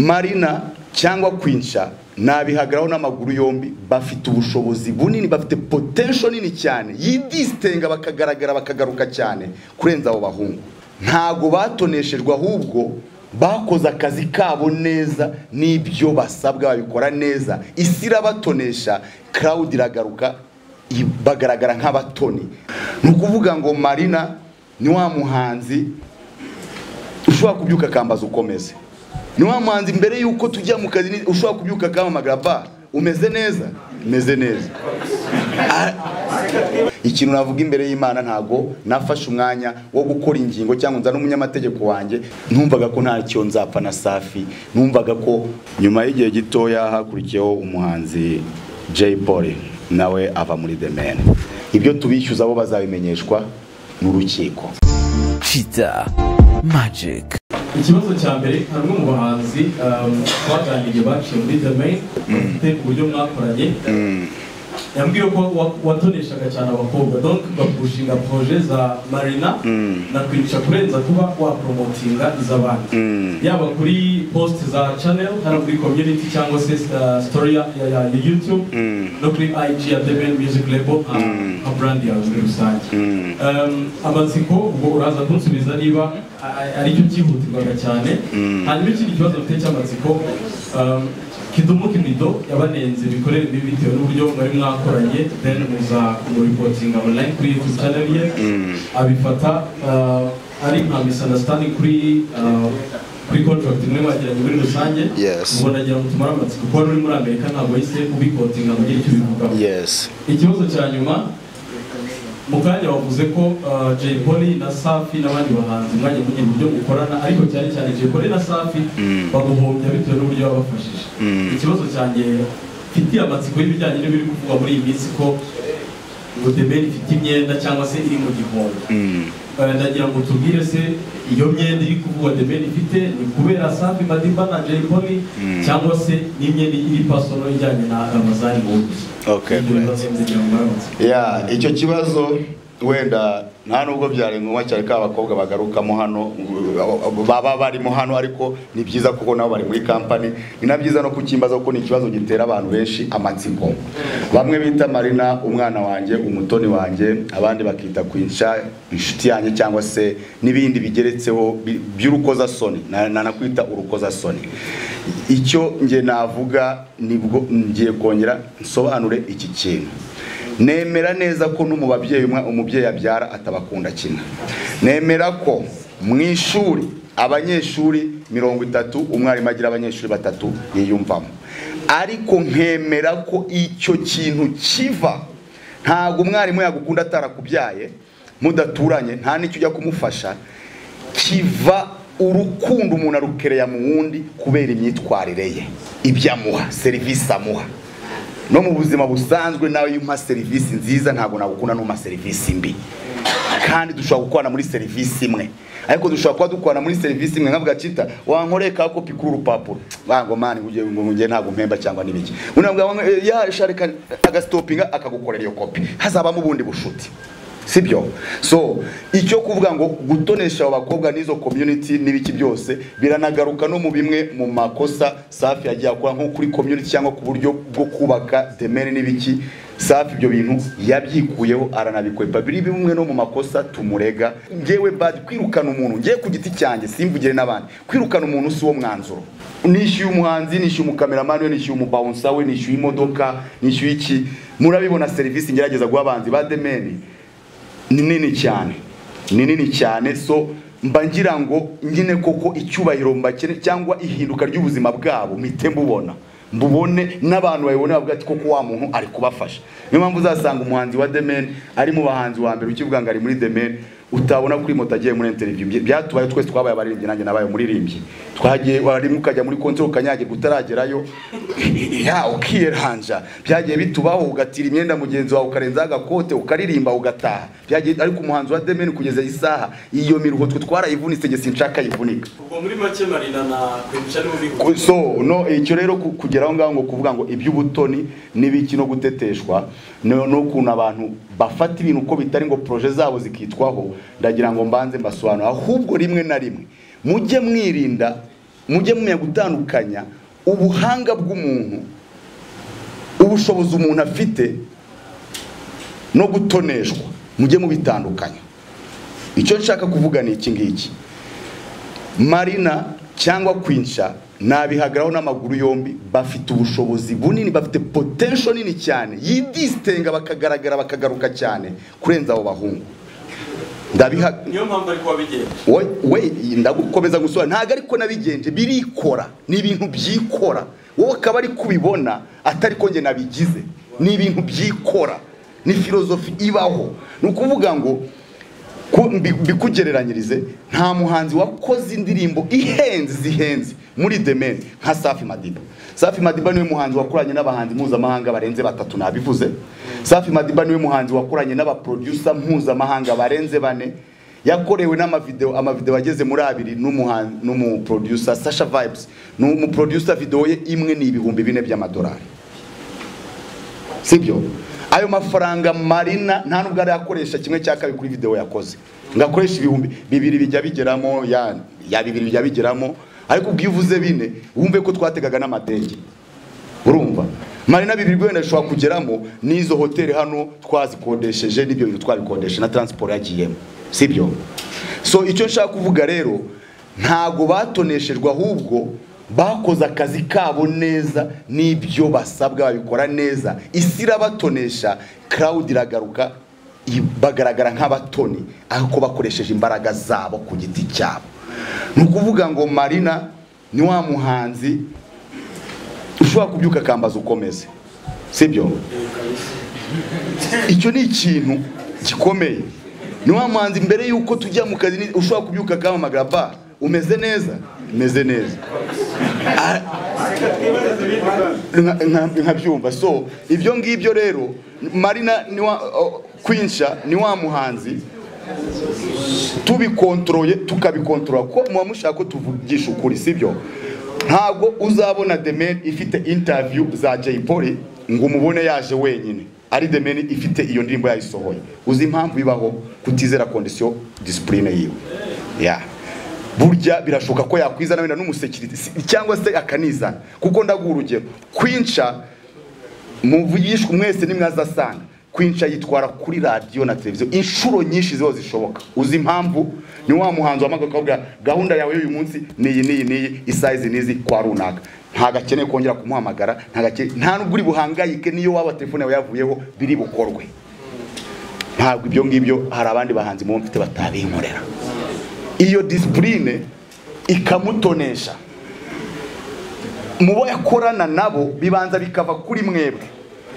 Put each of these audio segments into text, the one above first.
marina cyangwa kwinsha nabihagaraho n'amaguru yombi bafite ubushobozi bunini bafite potential nini cyane yidisitenga bakagaragara bakagaruka cyane kurenza abo bahungu ntago batoneshejwe ahubwo bakoze akazi kabo neza n'ibyo basabwa babikora neza isi irabatonesha crowd iragaruka i- bagaragara nk'abatoni ni ukuvuga ngo marina ni wa muhanzi ushobora kubyuka akambaza ukomeze ni wa muhanzi mbere y'uko tujya mu kazi ni- ushobora kubyuka akamamagara ba umeze neza umeze neza Ah, ikintu navuga imbere y'imana ntago nafashe umwanya wo gukora ingingo cyangwa nza n'umunyamategeko wanjye numvaga ko ntacyo nzapfa na safi numvaga ko nyuma y'igihe gitoya hakurikiyeho umuhanzi Jay Polly nawe ava muri The Man ibyo tubishyuza bo bazabimenyeshwa n'urukiko Cheetah Magic. ikibazo cya mbere hari umwe mu bahanzi um, twaganiriye baciye muri the main mfite uburyo mwakoranye yambwiye ko wa- watoneshaga cyane abakobwa donc bapushinga proje za marina na kwica kurenza kuba wapromotinga iz'abandi yaba kuri post za channel hano kuri community cyangwa se uh, story ya, ya, ya youtube no kuri ig ya the main music label nka nka brand yawe muri rusange Um, amatsiko ubwo uraza kunsubiza niba a- aricyo cyihutirwaga cyane hanyuma ikindi kibazo mfite cy'amatsiko um, kidumu kimido yabanenze bikorere bibi bitewe n'uburyo mwari mwakoranye then muza kumuripotinga online kuri youtube channel ye abifata uh, ari nka misunderstanding kuri uh, kuri contract imwe mwagiranye muri rusange Yes. ubwo nagira ngo tumare amatsiko kuba uri muri amerika ntabwo yahise ubipotinga ngo ugire icyo ubivugaho yes ikibazo cya nyuma mu kanya wavuze ko uh, Jay Polly na Safi n'abandi bahanzi mwajya mugira uburyo mukorana ariko cyane cyane Jay Polly na Safi baguhombya bitewe n'uburyo babafashije ikibazo cyanjye mfitiye amatsiko y'ibijyanye n'ibiri kuvugwa muri iyi minsi ko ngo The Ben ifite imyenda cyangwa se iri mu gihombo Eh, ndagira ngo tubwire se iyo myenda iri kuvugwa The Ben ifite ni kubera Safi Madiba na Jay Polly cyangwa se n'imyenda iri pasono ijyanye na Ramazani Mowzey Okay, great. ya icyo kibazo wenda nta nubwo byari ngombwa cyane ko abakobwa bagarukamo hano uh, baba barimo hano ariko ni byiza kuko nabo bari muri kampani ni na byiza no kukimbaza kuko ni ikibazo gitera abantu benshi amatsiko bamwe bita marina umwana wanjye umutoni wanjye abandi bakita kwinsha inshuti yanjye cyangwa se n'ibindi bigeretseho bi- by'urukozasoni Na- nanakwita urukozasoni icyo nge navuga nibwo ngiye kongera nsobanure iki kintu nemera neza ko no mu babyeyi umwe- umubyeyi abyara atabakunda kimwe nemera ko mu ishuri abanyeshuri mirongo itatu umwarimu agira abanyeshuri batatu yiyumvamo ariko nkemera ko icyo kintu kiva ntabwo umwarimu yagukunda atarakubyaye mudaturanye nta n'icyo ujya kumufasha kiva urukundo umuntu arukereya mu wundi kubera imyitwarire ye ibyo amuha serivisi amuha no mu buzima busanzwe nawe iyo umpa serivisi nziza ntabwo nagukunda n'umpa serivisi mbi kandi dushobora gukorana muri serivisi imwe ariko dushobora kuba dukorana muri serivisi imwe nkavuga cita wankoreye ka kopi kuri urupapuro wango mani ngo ngiye ntabwo mpemba cyangwa n'ibiki undi navuga wango eh, ya shareka agasitopinga akagukorera iyo kopi hazabamo ubundi bushuti sibyo so icyo kuvuga ngo gutonesha abo bakobwa n'izo community n'ibiki byose biranagaruka no mu bimwe mu makosa safi yagiye akora nko kuri community cyangwa ku buryo bwo kubaka demere n'ibiki safi ibyo bintu yabyikuyeho aranabikwepa biri bimwe no mu makosa tumurega ngewe bad kwirukana umuntu ngiye ku giti cyanjye simvugire n'abandi kwirukana umuntu si wo mwanzuro nishyuye umuhanzi nishyuye umukameramani we nishyuye umubawunsa we nishyuye imodoka nishyuye iki murabibona serivisi ngerageza guha abanzi ba demeni ni nini cyane ni nini cyane so mba ngira ngo nyine koko icyubahiro mbakene cyangwa ihinduka ry'ubuzima bwabo mpite mbubona mbubone n'abantu babibone bavuga ati koko wa muntu ari kubafasha niyo mpamvu uzasanga umuhanzi wa demen ari mu bahanzi wa mbere ukivuga ngo ari muri demen utabona kuri moto agiye muri interview Bya- byatubaye twese twabaye abaririmbyi nanjye nabaye umuririmbyi twagiye warimo ukajya muri konti ukanyagirwa utaragerayo ya ukiranja byagiye bitubaho ugatira imyenda mugenzi wawe ukarenzaho agakote ukaririmba ugataha byagiye ariko umuhanzi wa demeni kugeza isaha iyo miruho twe twarayivunitse njye sinshaka yivunika ubwo muri make marina na kwica nibo Ku- bihuye so no icyo rero ku- kugera aho ngaho ngo kuvuga ngo iby'ubutoni n'ibiki no guteteshwa no- n'ukuntu abantu bafata ibintu uko bitari ngo proje zabo zikitwaho ndagira ngo mbanze mbasobanura ahubwo rimwe na rimwe mujye mwirinda mujye mumenya gutandukanya ubuhanga bw'umuntu ubushobozi umuntu afite no gutoneshwa mujye mubitandukanya icyo nshaka kuvuga ni iki ngiki marina cyangwa kwinsha nabihagaraho n'amaguru yombi bafite ubushobozi bunini bafite potensho nini cyane yidisitenga bakagaragara bakagaruka cyane kurenza abo bahungu ndabiha niyo mpamvu ariko wabigenje we we ndagukomeza gusura ntabwo ariko nabigenje birikora ni ibintu byikora wowe akaba ari kubibona atari ko njye nabigize ni ibintu byikora ni filozofi ibaho ni ukuvuga ngo ku- mbi- mbikugereranyirize nta muhanzi wakoze indirimbo ihenze zihenze muri demeni nka safi madiba safi madiba niwe muhanzi wakoranye n'abahanzi mpuzamahanga barenze batatu nabivuze safi madiba niwe muhanzi wakoranye n'abaproducer mpuzamahanga barenze bane yakorewe n'amavideo amavideo ageze muri abiri n'umuhanzi n'umuproducer sasha vibes n'umuproducer video ye imwe ni ibihumbi bine by'amadolari sibyo ayo mafaranga marina nta nubwo arayakoresha kimwe cya kabiri kuri video yakoze ngakoresha ibihumbi bibiri bijya bigeramo ya, ya bibiri bijya bigeramo ariko ubwo iyo uvuze bine wumve ko twategaga n'amadege urumva marina bibiri wenda bishobora kugeramo n'izo hoteli hano twazikodesheje n'ibyo bintu twabikodeshe na transport yagiyemo sibyo so icyo nshaka kuvuga rero ntago batoneshejwe ahubwo bakoze akazi kabo neza n'ibyo basabwa babikora neza isi irabatonesha crowd iragaruka i- bagaragara nk'abatoni ariko bakoresheje imbaraga zabo ku giti cyabo ni ukuvuga ngo marina ni wa muhanzi ushobora kubyuka akambaza ukomeze sibyo icyo ni ikintu gikomeye ni wa muhanzi mbere yuko tujya mu kazi ni- ushobora kubyuka akamamagara ba umeze neza umeze neza A- nka- nka- nkabyumva so ibyo ngibyo rero marina ni wa o- kwinsha ni wa muhanzi tubikontoroye tukabikontorora ko muba mushaka ko tuvugisha ukuri sibyo ntabwo uzabona demeni ifite interview za Jay Polly ngo umubone yaje wenyine ari demeni ifite iyo ndirimbo yayisohoye uzi impamvu bibaho kutizera kondisiyo disipurine yiwe ya burya birashoboka ko yakwizana wenda n'umusekirite si- cyangwa se akanizana kuko ndaguha urugero kwinca muvugishwe mwese nimwazasanga kwinca yitwara kuri radiyo na televiziyo inshuro nyinshi ziho zishoboka uzi impamvu ni wa muhanzi wamagaka akavuga gahunda yawe y'uyu munsi niyi niyi niyi isayizi nizi kwa runaka ntago akeneye kongera kumuhamagara ntago akeneye- nta nubwo uri buhangayike niyo waba telefone yawe yavuyeho biri bukorwe ntabwo ibyo ngibyo hari abandi bahanzi muba mfite batabinkorera iyo disipurine ikamutonesha mu bo yakorana nabo bibanza bikava kuri mwebwe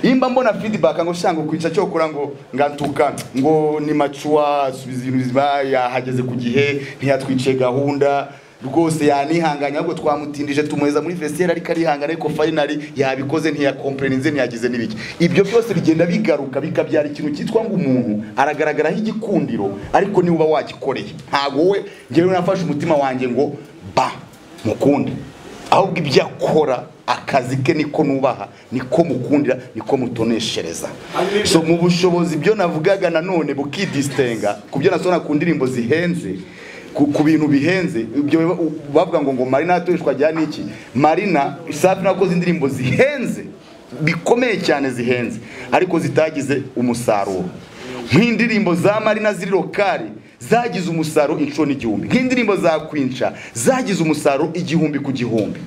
imba mbona feedback ngo shanga kwica cyo kora ngo ngantuka ngo ni macuwa asubiza ibintu biba yahageze ku gihe ntiyatwiciye gahunda rwose yanihanganye ahubwo twamutindije tumuheza muri vestiaire ariko arihangana ariko finally yabikoze ntiyakompreninze ntiyagize n'ibiki ibyo byose bigenda bigaruka bikabyara ikintu cyitwa ngo umuntu aragaragaraho igikundiro ariko niwe uba wagikoreye ntago we njyewe nafashe umutima wanjye ngo ba mukunde ahubwo ibyo akora akazi ke niko nubaha niko mukundira niko mutoneshereza so mu bushobozi byo navugaga nanone bukidisitenga ku byo nasona ku ndirimbo zihenze ku, ku bintu bihenze ibyo biba- bavuga ngo ngo marina yatoreshwa ajya n'iki marina safi nakoze indirimbo zihenze bikomeye cyane zihenze ariko zitagize umusaruro nk'indirimbo za marina ziri lokali zagize umusaruro inshuro n'igihumbi nk'indirimbo za kwinca zagize umusaruro igihumbi ku gihumbi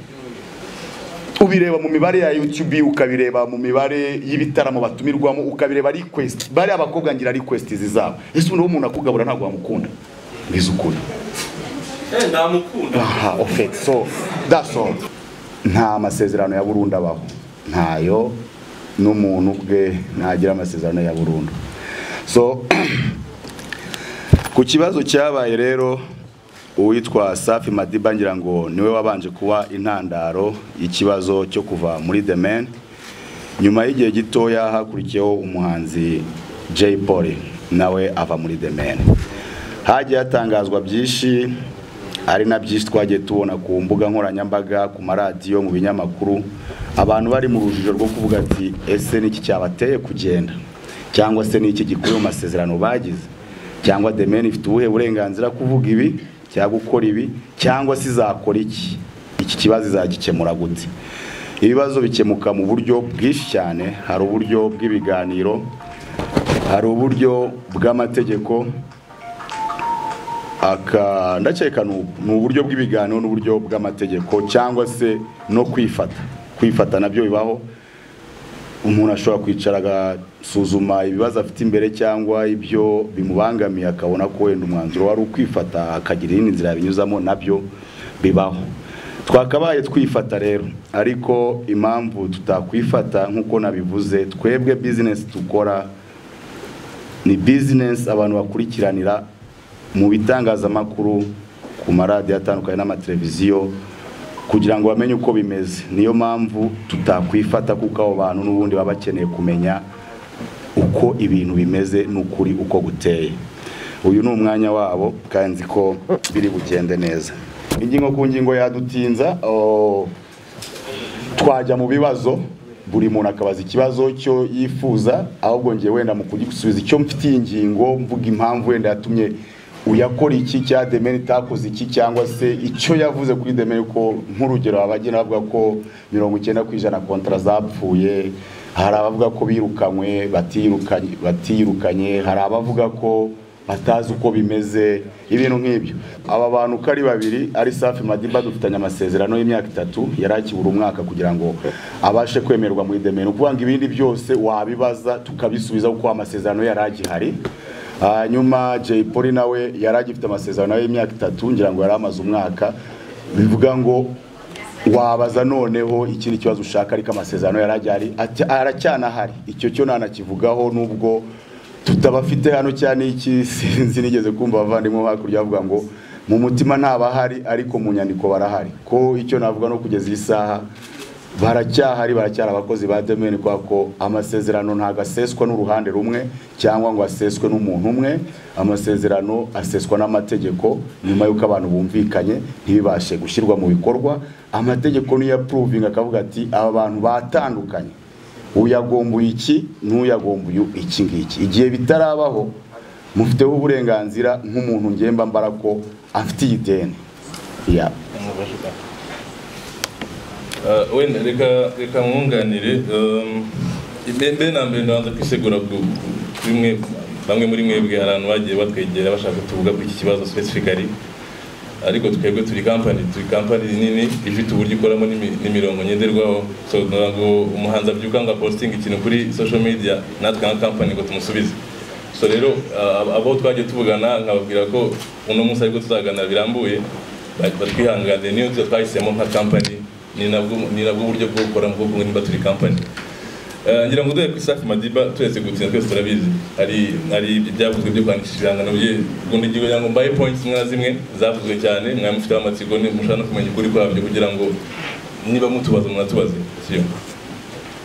ubireba mu mibare ya YouTube ukabireba mu mibare y'ibitaramo batumirwamo ukabireba request bari abakobwa ngira request zizabo ese ubu umuntu akugabura ntabwo wamukunda mbizi ukuri eh ndamukunda aha okay so that's all nta masezerano ya burundu abaho ntayo n'umuntu ubwe ntagira amasezerano ya burundu so ku kibazo cyabaye rero uwitwa safi madiba ngira ngo niwe wabanje kuba intandaro y'ikibazo cyo kuva muri the man nyuma y'igihe gitoya hakurikiyeho umuhanzi Jay Polly nawe ava muri The Man hagiye hatangazwa byinshi ari na byinshi twagiye tubona ku mbuga nkoranyambaga ku maradiyo mu binyamakuru abantu bari mu rujijo rwo kuvuga ati ese niki cyabateye kugenda cyangwa se niki gikuye mu masezerano bagize cyangwa The Man ifite ubuhe burenganzira kuvuga ibi cyangwa gukora ibi cyangwa se izakora iki iki kibazo izagikemura gute ibibazo bikemuka mu buryo bwinshi cyane hari uburyo bw'ibiganiro hari uburyo bw'amategeko aka ndakeka ni ubu. ni uburyo bw'ibiganiro n'uburyo bw'amategeko cyangwa se no kwifata kwifata nabyo bibaho umuntu ashobora kwicara agasuzuma ibibazo afite imbere cyangwa ibyo bimubangamiye akabona ko wenda umwanzuro wari ukwifata akagira iyindi nzira yabinyuzamo nabyo bibaho twakabaye twifata rero ariko impamvu tutakwifata nk'uko nabivuze twebwe bizinesi dukora ni bizinesi abantu bakurikiranira mu bitangazamakuru ku maradiyo atandukanye n'amateleviziyo kugira ngo bamenye uko bimeze niyo mpamvu tutakwifata kuko abo bantu n'ubundi baba bakeneye kumenya uko ibintu bimeze n'ukuri uko guteye uyu ni umwanya wabo kandi nzi ko biri bugende neza ingingo ku ngingo yadutinza oh, twajya mu bibazo buri muntu akabaza ikibazo cyo yifuza ahubwo ngiye wenda mu kugisubiza icyo mfitiye ingingo mvuga impamvu wenda yatumye uyakora iki cya demeni itakoze iki cyangwa se icyo yavuze kuri demeni ko nk'urugero abagenda bavuga ko mirongo icyenda ku ijana kontara zapfuye hari abavuga ko birukanywe batirukanye batirukanye hari abavuga ko batazi uko bimeze ibintu nk'ibyo aba bantu uko ari babiri ari safi madiba dufitanye amasezerano y'imyaka itatu yari akibura umwaka kugira ngo abashe kwemerwa muri demeni ukuvuga ngo ibindi byose wabibaza tukabisubiza kuko amasezerano yari agihari hanyuma jay polly nawe yari agifite amasezerano y'imyaka itatu ngira ngo yari amaze umwaka bivuga ngo wabaza noneho ikindi kibazo ushaka ariko amasezerano yari agihari Ati- aracyanahari icyo cyo ntanakivugaho nubwo tutabafite hano cyane iki sinzi nigeze kumva abavandimwe bo hakurya bavuga ngo mu mutima ntabahari ariko mu nyandiko barahari ko icyo navuga no kugeza iyi saha baracyahari baracyari abakozi ba demeni kubera ko amasezerano ntabwo aseswa n'uruhande rumwe cyangwa ngo aseswe n'umuntu umwe amasezerano aseswa n'amategeko nyuma y'uko abantu bumvikanye ntibibashe gushyirwa mu bikorwa amategeko niyo apuruvinga akavuga ati aba bantu batandukanye uyagombuye iki n'uyagombuye iki ngiki igihe bitarabaho mufiteho uburenganzira nk'umuntu ngemba mbara ko afite iyi deni ya Uh, wenda reka reka mwunganire um, mbe mbe na mbere ndabanza kwisegura ku ku- kuri mwe bamwe muri mwebwe hari abantu bagiye batwegera bashaka tuvuga ku iki kibazo specifically ariko twebwe turi company turi company nini ifite uburyo ikoramo n'imi- n'imirongo ngenderwaho so ntabwo umuhanzi abyuka ngo aposting ikintu kuri social media natwe nka company ngo tumusubize so rero uh, abo twagiye tuvugana nkababwira ko uno munsi ariko tuzaganira birambuye ba- batwihanganire niyo nzira twahisemo nka company ni nabwo ni nabwo uburyo bwo gukora bwo kumwe nimba turi company Eh, ngira ngo duhe ku Safi Madiba turetse gutsinda twese turabizi hari hari ibyavuzwe byo kwandikisha ibihangano bye ubundi igihe kugira ngo mbaye points zimwe na zimwe zavuzwe cyane mwamufiteho amatsiko ni mushaka no kumenya ukuri kwabyo kugira ngo niba mutubaza munatubaze siyo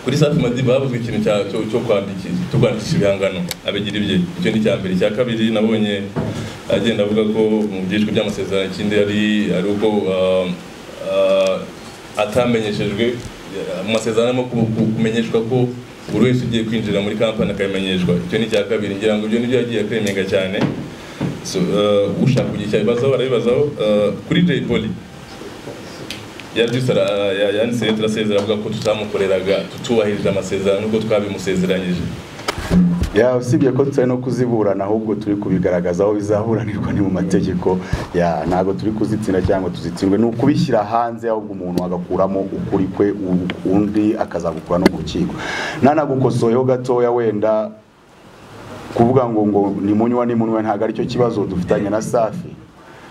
kuri Safi Madiba havuzwe ikintu cya cyo cyo kwandikisha cyo kwandikisha ibihangano abigira ibye icyo ni icya mbere icya kabiri nabonye agenda avuga ko mu byiciro by'amasezerano ikindi ari ari uko ah, ah, atamenyeshejwe mu masezerano arimo ku- ku- kumenyeshwa ko buri wese ugiye kwinjira muri kampani akabimenyeshwa icyo ni icya kabiri ngira ngo ibyo nibyo yagiye akremenga cyane so, uh, ushaka kugira icyo abibazaho arabibazaho uh, kuri Jay Polly yabyutse yanditse leta turasezera avuga ko tutamukoreraga tutubahirije amasezerano nubwo twabimusezeranyije ya usibye ko tutari no kuziburana ahubwo turi kubigaragaza aho bizaburanirwa ni mu mategeko ya ntabwo turi kuzitsinda cyangwa tuzitsindwe ni ukubishyira hanze ahubwo umuntu agakuramo ukuri kwe u- undi akazagukura no mu rukiko nanagukosoyeho gatoya wenda kuvuga ngo ngo ni munywa ni munywa ntabwo aricyo kibazo dufitanye na safi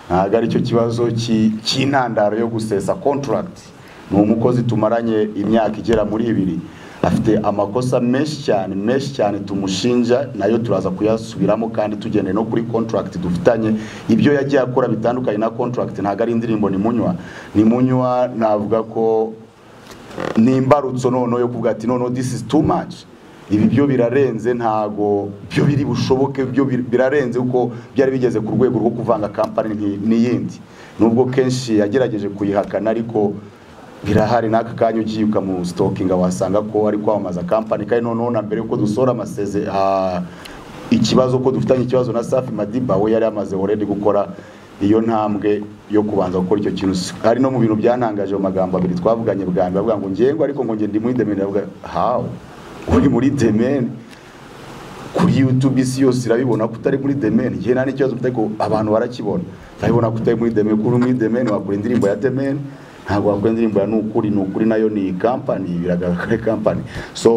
ntabwo aricyo kibazo ki- cy'intandaro yo gusesa contract ni umukozi tumaranye imyaka igera muri ibiri afite amakosa menshi cyane menshi cyane tumushinja nayo turaza kuyasubiramo kandi tugendeye no kuri contract dufitanye ibyo yagiye akora bitandukanye na contract ntabwo ari indirimbo ni munywa ni munywa navuga ko ni imbarutso noneho yo kuvuga ati noneho this is too much ibi byo birarenze ntago byo biri bushoboke byo bir- birarenze kuko byari bigeze ku rwego rwo kuvanga kampani nki- n'iyindi nubwo kenshi yagerageje kuyihakana ariko birahari n'aka kanya ugiye ukamusitokinga wasanga ko ari kwamamaza kampani kandi noneho na mbere yuko dusohora amaseze ah, ikibazo ko dufitanye ikibazo na safi madiba we yari yamaze already gukora iyo ntambwe yo kubanza gukora icyo kintu ari no mu bintu byantangaje mu magambo abiri twavuganye bwa mbere bavuga ngo ngengo ariko ngo ngende muri demene bavuga hawo uri muri demene kuri YouTube isi yose irabibona ko utari muri demene njye nta n'ikibazo mfite ko abantu barakibona urabibona ko utari muri demene kuri muri demene wakora indirimbo ya demene ntabwo wakora indirimbo ya nukuri nukuri nayo ni company biragaragara ko ari company so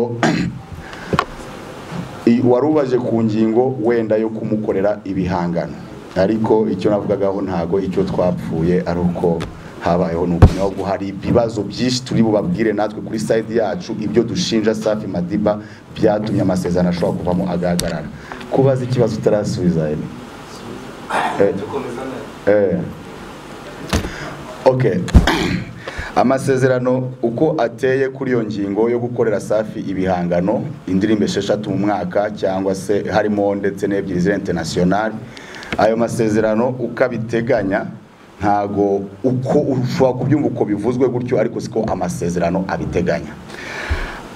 i- wari ubaje ku ngingo wenda yo kumukorera ibihangano ariko icyo navugagaho ntago icyo twapfuye ari uko habayeho ni ukumenya ahubwo hari ibibazo byinshi turi bubabwire natwe kuri side yacu ibyo dushinja Safi Madiba byatumye amasezerano ashobora kuvamo agahagarara kubaza ikibazo utarasubiza Aimee. Eh, eh. Okay. amasezerano uko ateye kuri iyo ngingo yo gukorera safi ibihangano indirimbo esheshatu mu mwaka cyangwa se harimo ndetse n'ebyiri za internationali ayo masezerano uko abiteganya ntago uko ushobora kubyumva uko bivuzwe gutyo ariko siko amasezerano abiteganya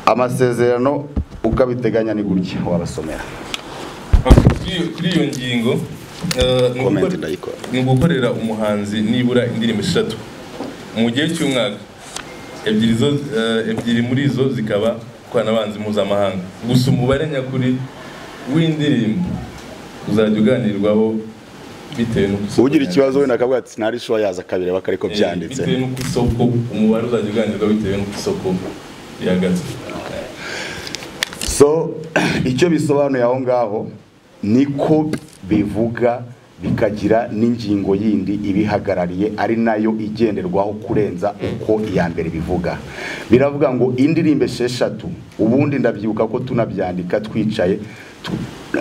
amasezerano uko abiteganya ni gutya wabasomera Kuri- kuri iyo ngingo eh, ni Comment ugukora- ndayikora. ni ugukorera umuhanzi nibura indirimbo eshatu mu gihe cy'umwaka ebyiri zo eh, ebyiri muri zo zikaba koranabanzi mpuzamahanga gusa umubare nyakuri w'indirimbo uzajya uganirwaho bitewe n'uko ugira ikibazo wenda akavuga ati sinari shuwa yaza kabireba ariko Eh, byanditse bitewe n'uko isoko umubare uzajya uganirwaho bitewe n'uko isoko rihagaze so icyo bisobanuye aho ngaho niko bivuga bikagira n'ingingo yindi ibihagarariye ari nayo igenderwaho kurenza uko iya mbere bivuga biravuga ngo indirimbo esheshatu ubundi ndabyibuka ko tunabyandika twicaye tu-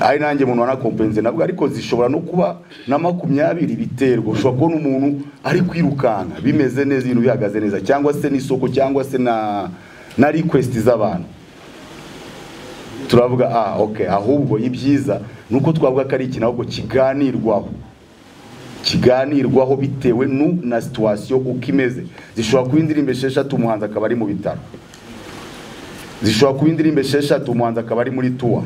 ari nanjye umuntu wanakompenze navuga ariko zishobora no kuba na makumyabiri biterwa ushobora kubona umuntu ari kwirukanka bimeze neza ibintu bihagaze neza cyangwa se n'isoko cyangwa se na na request z'abantu turavuga ah okay ahubwo ibyiza nuko twavuga ko ari ikintu ahubwo kiganirwaho kiganirwaho bitewe nu na situation uko imeze zishobora kuba indirimbo esheshatu umuhanzi akaba ari mu bitaro zishobora kuba indirimbo esheshatu umuhanzi akaba ari muri tuwa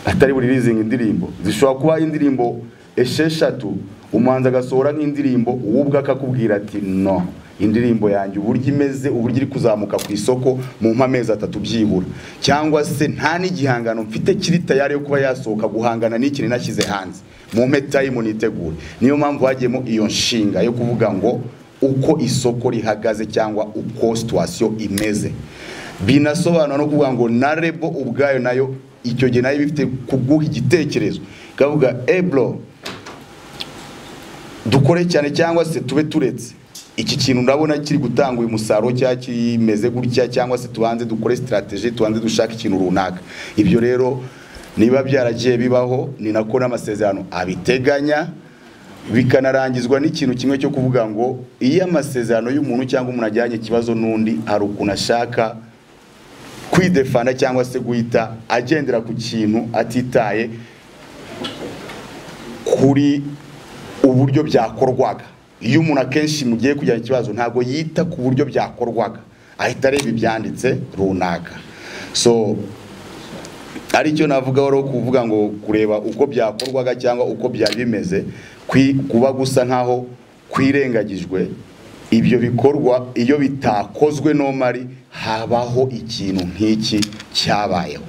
atari buri rizinga indirimbo zishobora kuba indirimbo esheshatu umuhanzi agasohora nk'indirimbo wowe ubwe akakubwira ati no indirimbo yanjye uburyo imeze uburyo iri kuzamuka ku isoko mu amezi atatu byibura cyangwa se nta n'igihangano mfite kiri tayari yo kuba yasohoka guhangana n'ikintu nashyize hanze mu mpe tayimu nitegure niyo mpamvu hagiyemo iyo nshinga yo kuvuga ngo uko isoko rihagaze cyangwa uko situwasiyo imeze binasobanura no kuvuga ngo na rebo ubwayo nayo icyo gihe nayo iba ifite kuguha igitekerezo ikavuga ebro dukore cyane cyangwa se tube turetse iki kintu ndabona kiri gutanga uyu musaruro cyangwa kimeze gutya cyangwa se tubanze dukore sitarateji tubanze dushaka ikintu runaka ibyo rero niba byaragiye bibaho ni nako n'amasezerano abiteganya bikanarangizwa n'ikintu kimwe cyo kuvuga ngo iyo amasezerano y'umuntu cyangwa umuntu ajyanye ikibazo n'undi hari ukuntu ashaka kwidefana cyangwa se guhita agendera ku kintu atitaye kuri uburyo byakorwaga iyo umuntu akenshi mugiye kujyana ikibazo ntabwo yita ku buryo byakorwaga ahita areba ibyanditse runaka so aricyo navugaho rero kuvuga ngo kureba uko byakorwaga cyangwa uko byari bimeze kwi- kuba gusa nkaho kwirengagijwe ibyo bikorwa iyo bitakozwe nomari habaho ikintu nk'iki cyabayeho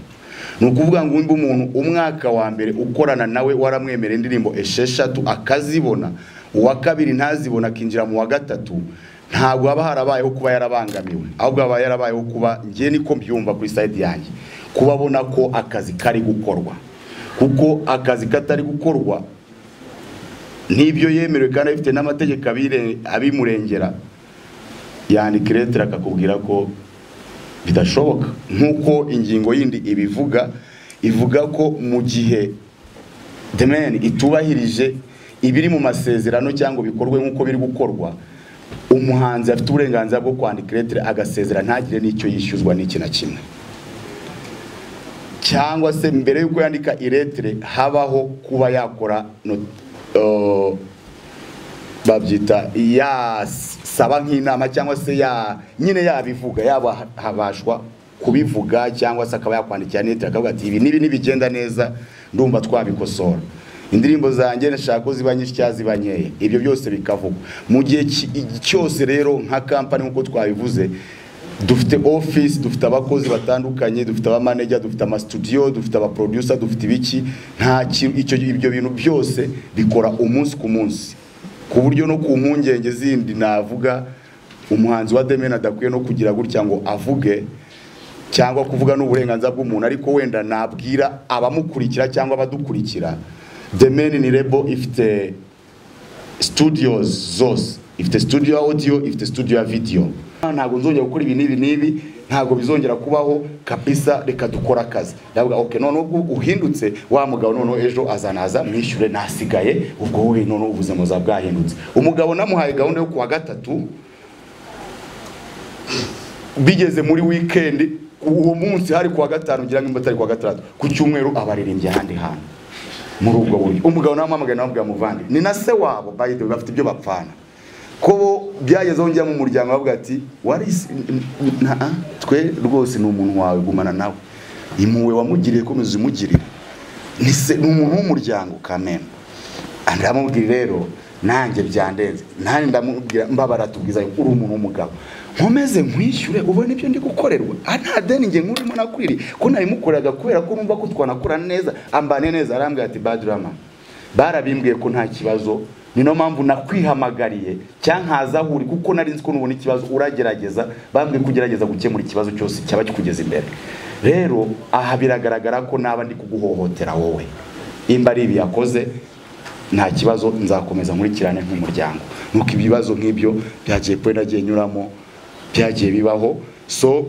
ni ukuvuga ngo undi umuntu umwaka wa mbere ukorana nawe waramwemera indirimbo esheshatu akazibona uwa kabiri ntazibona akinjira mu wa gatatu ntabwo haba harabayeho kuba yarabangamiwe ahubwo haba yarabayeho kuba ngewe niko mbyumva kuri sayidi yanjye kuba abona ko akazi kari gukorwa kuko akazi katari gukorwa n'ibyo yemerewe kandi abifite n'amategeko abire- abimurengera yandika iretera akakubwira ko bidashoboka nk'uko ingingo yindi ibivuga ivuga ko mu gihe demeni itubahirije ibiri mu masezerano cyangwa bikorwe nk'uko biri gukorwa umuhanzi afite uburenganzira bwo kwandika iretire agasezera ntagire n'icyo yishyuzwa n'iki na kimwe cyangwa se mbere y'uko yandika iretire habaho kuba yakora no- eh, babyita yasaba nk'inama cyangwa se ya nyine yabivuga yaba habashwa kubivuga cyangwa se akaba yakwandikira neti akavuga ati ibi n'ibi ntibigenda neza ndumva twabikosora indirimbo zanjye nashaka ko ziba nyinshi cyangwa ziba nkeya ibyo byose bikavugwa mu gihe ki- cyose rero nka kampani nk'uko twabivuze dufite office dufite abakozi batandukanye dufite abamaneja dufite amasutudiyo dufite abaproducer dufite ibiki nta kintu icyo ibyo bintu byose bikora umunsi ku munsi ku buryo no ku mpungenge zindi navuga umuhanzi wa Demen adakwiye no kugira gutya ngo avuge cyangwa kuvuga n'uburenganzira bw'umuntu ariko wenda nabwira abamukurikira cyangwa abadukurikira Demen ni rebo ifite studios zose ifite studio ya audio ifite studio ya video ntabwo nzongera gukora ibi n'ibi n'ibi ntabwo bizongera kubaho kabisa reka dukora akazi ndavuga okay none ubwo uhindutse wa mugabo noneho ejo azanaza mwishyure nasigaye ubwo wowe noneho ubuzima buzaba bwahindutse umugabo namuhaye gahunda yo kuwa gatatu bigeze muri weekend uwo munsi hari kuwa gatanu ngira ngo imbuto ari kuwa gatandatu ku cyumweru abaririmbye ahandi hantu muri ubwo buryo umugabo namuhamagaye nawe abwira muvandi ni na se wabo by the way bafite ibyo bapfana ko bo byagezeho njya mu muryango bavuga ati warisi nta twe rwose ni umuntu wawe gumana nawe impuhwe wamugiriye komeza umugirire ni se ni umuntu w'umuryango kamembe ndamubwira rero nanjye byandenze nanjye ndamubwira mbabara tubwiza uri umuntu w'umugabo nkomeze nkwishyure ubona ibyo ndi gukorerwa aha nta deni njye nkurimo nakwiriye ko nabimukoreraga kubera ko numva ko twanakorana neza ambane neza arambwira ati badirama barabimbwiye ko nta kibazo ni niyo mpamvu nakwihamagariye cyangwa nkaza aho uri kuko nari nzi ko nubona ikibazo uragerageza bambwiye ko ugerageza gukemura ikibazo cyose cyaba kikugeza imbere rero aha biragaragara ko naba ndi kuguhohotera wowe imba ari ibi yakoze nta kibazo nzakomeza nkurikirane nk'umuryango nuko ibibazo nk'ibyo byagiye kuri nagiye nyuramo byagiye bibaho so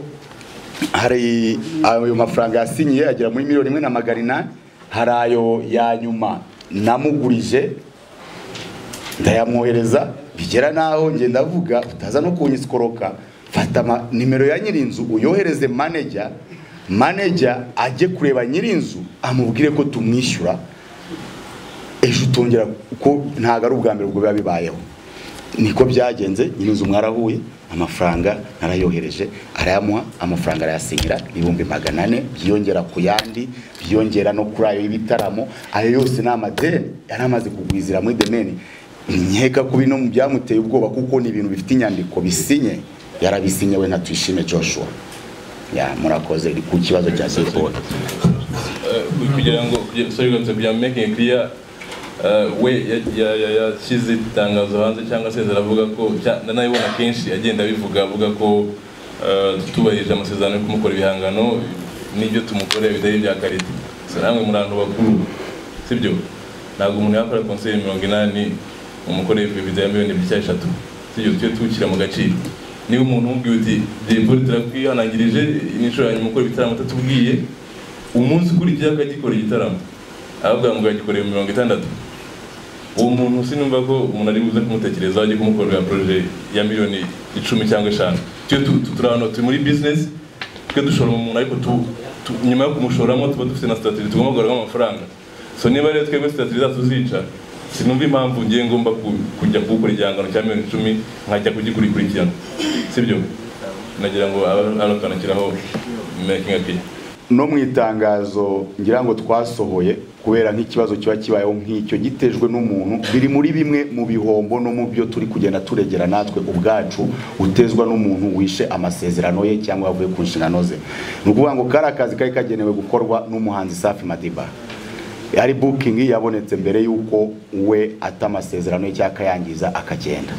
hari ayo mafaranga yasinyiye agera muri miliyoni imwe na magana inani hari ayo ya nyuma namugurije ndayamwohereza bigera naho ngenda avuga utaza no kunyisikoroka fata ama- nimero ya nyirinzu uyohereze maneja maneja ajye kureba nyirinzu amubwire ko tumwishyura ejo utongera kuko ntabwo ari ubwa mbere ubwo biba bibayeho niko byagenze nyirinzu mwarahuye amafaranga narayohereje arayamuha amafaranga arayasinyira ibihumbi magana ane byiyongera ku yandi byiyongera no kuri ayo y'ibitaramo ayo yose ni amadeni yari amaze kugwizira muri demeni nkeka ko bino byamuteye ubwoba kuko ni ibintu bifite inyandiko bisinye yarabisinye we nka tuyishime joshua ya murakoze ku kibazo cya siporo Uh, kugira ngo kugira- sorry gusa kugira ngo making clear uh, we ya- ya- ya- yashyize itangazo hanze cyangwa se aravuga ko cya- ndanabibona kenshi agenda abivuga avuga ko uh, tubahirije amasezerano yo kumukora ibihangano n'ibyo tumukoreye bitari ibya karite so namwe muri abantu bakuru sibyo ntabwo umuntu yakora konseri mirongo inani umukoreye perezida ya miliyoni ebyiri cyangwa eshatu sibyo tujye tuwushyira mu gaciro niba umuntu umubwiye uti jay polly turakwihanangirije ni inshuro ya nyuma ukora ibitaramo utatubwiye umunsi ukurikiyeho akagikora igitaramo aravuga ngo yagikoreye mirongo itandatu uwo muntu sinumva ko umuntu ari buze kumutekerezaho ajye kumukorera poroje ya miliyoni icumi cyangwa eshanu tujye tu- tu- turi ahantu turi muri bizinesi tujye dushora mu muntu ariko tu, tu, nyuma yo kumushoramo tuba dufite na sitatiri tugomba kugaruramo amafaranga so niba rero twebwe sitatiri zacu zica sinumva impamvu ngiye ngomba ku- kujya kuwukora igihangano cya miliyoni icumi nkajya kugikurikurikirana sibyo nagira ngo aba- abakana ashyiraho making a key no mu itangazo ngira ngo twasohoye kubera nk'ikibazo kiba kibayeho nk'icyo gitejwe n'umuntu biri muri bimwe mu bihombo no mu byo turi kugenda turegera natwe ubwacu utezwa n'umuntu wishe amasezerano ye cyangwa yavuye ku nshingano ze ni ukuvuga ngo kari akazi kari kagenewe gukorwa n'umuhanzi safi madiba ari bukingi yabonetse mbere y'uko we ata amasezerano ye cyangwa akayangiza akagenda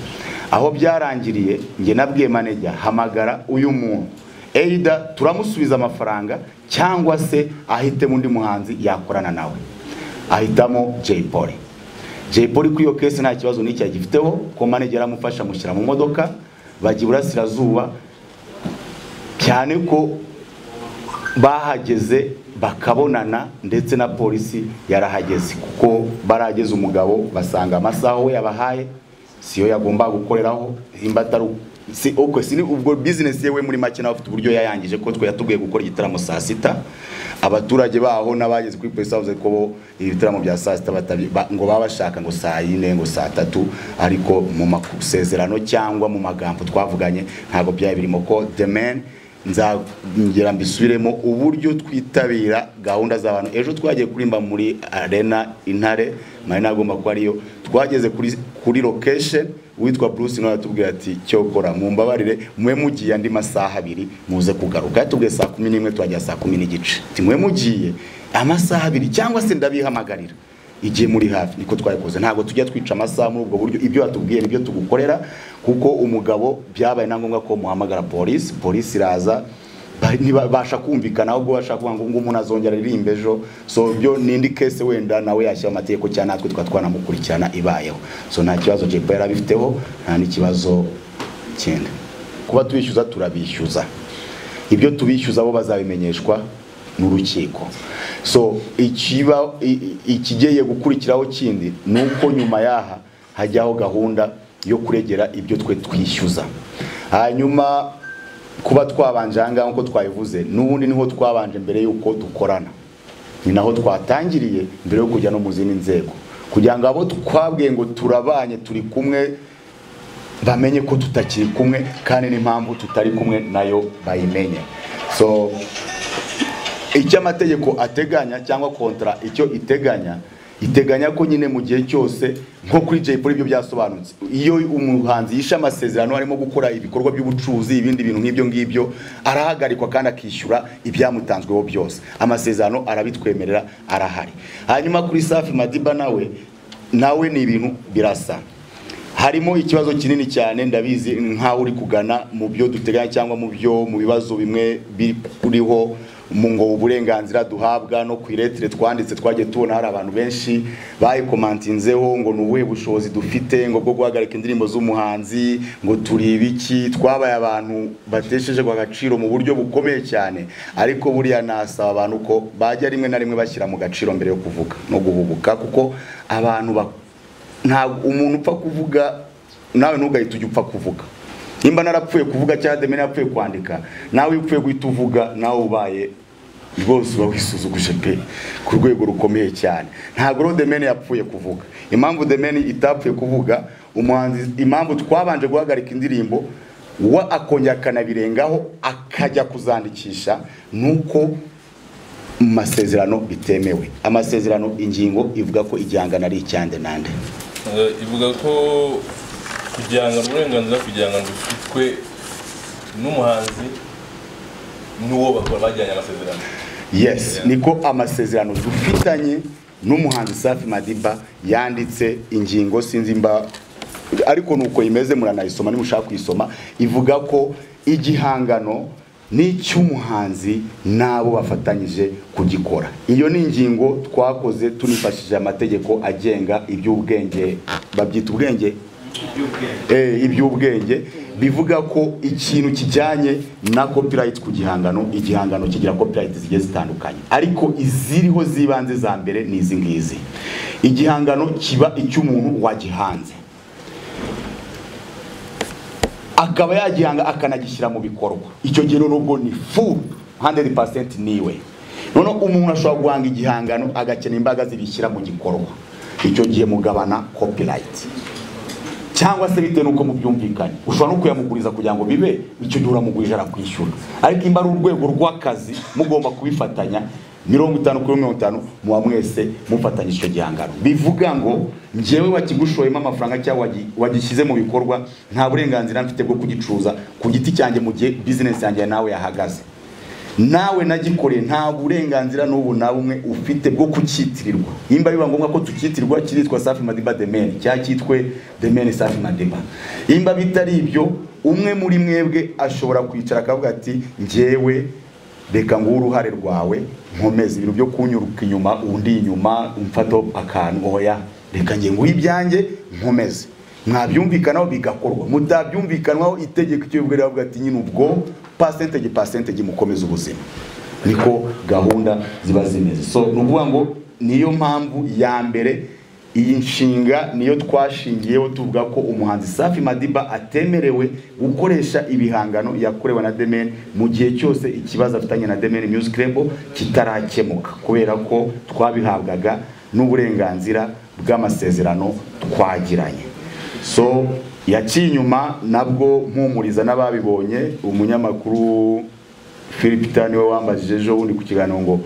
aho byarangiriye njye nabwiye manejya hamagara uyu muntu eida turamusubiza amafaranga cyangwa se ahitemo undi muhanzi yakorana nawe ahitamo jay polly jay polly kuri iyo kesi nta kibazo n'icyo agifiteho ko manejya yaramufasha amushyira mu modoka bajya iburasirazuba cyane ko bahageze bakabonana ndetse na polisi yarahageze kuko barahageze umugabo basanga amasaha we yabahaye siyo yagomba gukoreraho imba atari si uko si ni ubwo bizinesi yewe muri make nawe afite uburyo yayangije ko twe yatubwiye gukora igitaramo saa sita abaturage baho n'abageze kuri polisi bavuze ko bo ibitaramo bya saa sita batabi ba- ngo baba bashaka ngo saa yine ngo saa tatu ariko mu masezerano cyangwa mu magambo twavuganye ntabwo byari birimo ko the man nzongera mbisubiremo uburyo twitabira gahunda z'abantu ejo twagiye kurimba muri arena intare marina agomba kuba ariyo twageze kuri kuri location witwa Bruce nawe yatubwiye ati cyo kora mumbabarire mwe mugiye andi masaha abiri muze kugaruka yatubwiye saa kumi n'imwe twajya saa kumi n'igice ati mwe mugiye amasaha abiri cyangwa se ndabihamagarira igihe muri hafi niko twabikoze ntabwo tujya twica amasaha muri ubwo buryo ibyo batubwiye nibyo tugukorera kuko umugabo byabaye na ngombwa ko muhamagara polisi polisi iraza ba- ntibabasha kumvikana ahubwo bashaka kuvuga ngo ngo umuntu azongera aririmbe ejo so byo ni indi kese wenda nawe yashyiraho amategeko cyangwa natwe tukaba twanamukurikirana ibayeho so nta kibazo jepo yari abifiteho nta n'ikibazo kindi kuba tubishyuza turabishyuza ibyo tubishyuza bo bazabimenyeshwa n'urukiko so ikiba i- i- ikigiye gukurikiraho kindi ni uko nyuma yaha hajyaho gahunda yo kuregera ibyo twe twishyuza hanyuma kuba twabanje ahangaha nk'uko twabivuze n'ubundi niho twabanje mbere y'uko dukorana ni naho twatangiriye mbere yo kujya no mu zindi nzego kugira ngo abo twabwiye ngo turabanye turi kumwe bamenye ko tutakiri kumwe kandi n'impamvu tutari kumwe nayo bayimenye so icyo amategeko ateganya cyangwa kontra icyo iteganya iteganya ko nyine mu gihe cyose nko kuri Jay Polly ibyo byasobanutse iyo umuhanzi yishe amasezerano arimo gukora ibikorwa by'ubucuruzi ibindi bintu nk'ibyo ngibyo arahagarikwa kandi akishyura ibyamutanzweho byose amasezerano arabitwemerera arahari hanyuma kuri Safi Madiba nawe nawe ni ibintu birasa harimo ikibazo kinini cyane ndabizi nkaho uri kugana mu byo duteganya cyangwa mu byo mu bibazo bimwe biriho mu ngo uburenganzira duhabwa no ku iretire twanditse twagiye tubona hari abantu benshi bayikomantinzeho ngo ni ubuhe bushobozi dufite ngo bwo guhagarika indirimbo z'umuhanzi ngo turi ibiki twabaye abantu batesheje agaciro mu buryo bukomeye cyane ariko buriya nasaba abantu ko bajya rimwe na rimwe bashyira mu gaciro mbere yo kuvuga no guhubuka kuko abantu bak- ntabwo umuntu upfa kuvuga nawe ntugahite ujya upfa kuvuga nimba narapfuye kuvuga cyangwa demi narapfuye kwandika nawe upfuye guhita uvuga nawe ubaye rwose uba wisuzuguje pe ku rwego rukomeye cyane ntabwo rero demeni yapfuye kuvuga impamvu demeni itapfuye kuvuga umuhanzi impamvu twabanje guhagarika indirimbo wa akongera akanabirengaho akajya kuzandikisha nuko mu masezerano bitemewe amasezerano ingingo ivuga ko igihangano ari icyande nande Eh, ivuga ko kugihangana uburenganzira kugihangana bufitwe n'umuhanzi n'uwo bakora bajyanye amasezerano yes Yeah. niko amasezerano dufitanye n'umuhanzi safi madiba yanditse ingingo sinzi mba ariko nuko imeze muranayisoma nimushaka kuyisoma ivuga ko igihangano n'icy'umuhanzi n'abo bafatanyije kugikora iyo ni ingingo twakoze tunifashishije amategeko agenga iby'ubwenge babyita ubwenge eh, iby'ubwenge bivuga ko ikintu kijyanye na copyright ku gihangano igihangano kigira copyright zigiye zitandukanye ariko iziriho z'ibanze za mbere ni izi ngizi igihangano kiba icy'umuntu wagihanze akaba yagihanga akanagishyira mu bikorwa icyo gihe rero ubwo ni full 100% niwe noneho umuntu ashobora guhanga igihangano agakena imbaraga zibishyira mu gikorwa icyo gihe mugabana copyright cyangwa se bitewe n'uko mubyumvikanye ushobora no kuyamuguriza kugira ngo bibe icyo gihe uramugurije arakwishyura ariko imba ari urwego rw'akazi mugomba kubifatanya mirongo itanu kuri mirongo itanu muba mwese mufatanyije icyo gihangano bivuga ngo njyewe wakigushoyemo amafaranga cyangwa wagi- wagishyize mu bikorwa nta burenganzira mfite bwo kugicuruza ku giti cyanjye mu gihe bizinesi yanjye nawe yahagaze nawe nagikoreye nta burenganzira n'ubu na bumwe ufite bwo kucyitirirwa nimba biba ngombwa ko tucyitirwa kiritwa safi madiba demeni cyangwa cyitwe demeni safi madiba nimba bitari ibyo umwe muri mwebwe ashobora kwicara akavuga ati njyewe reka nguhe uruhare rwawe nkomeze ibintu byo kunyuruka inyuma undi inyuma umfato akantu oya reka njye nguhe ibyanjye nkomeze mwabyumvikanaho bigakorwa mutabyumvikanwaho itegeko icyo bivuga riravuga ati nyine ubwo pasentegi pasentegi mukomeze ubuzima niko gahunda ziba zimeze so ni ukuvuga ngo niyo mpamvu ya mbere iyi nshinga niyo twashingiyeho tuvuga ko umuhanzi safi madiba atemerewe gukoresha ibihangano yakorewe na demeni mu gihe cyose ikibazo afitanye na demeni music label kitarakemuka kubera ko twabihabwaga n'uburenganzira bw'amasezerano twagiranye so yaciye inyuma nabwo mpumuriza n'ababibonye umunyamakuru philipita niwe wambajije ejo bundi ku kiganiro ngo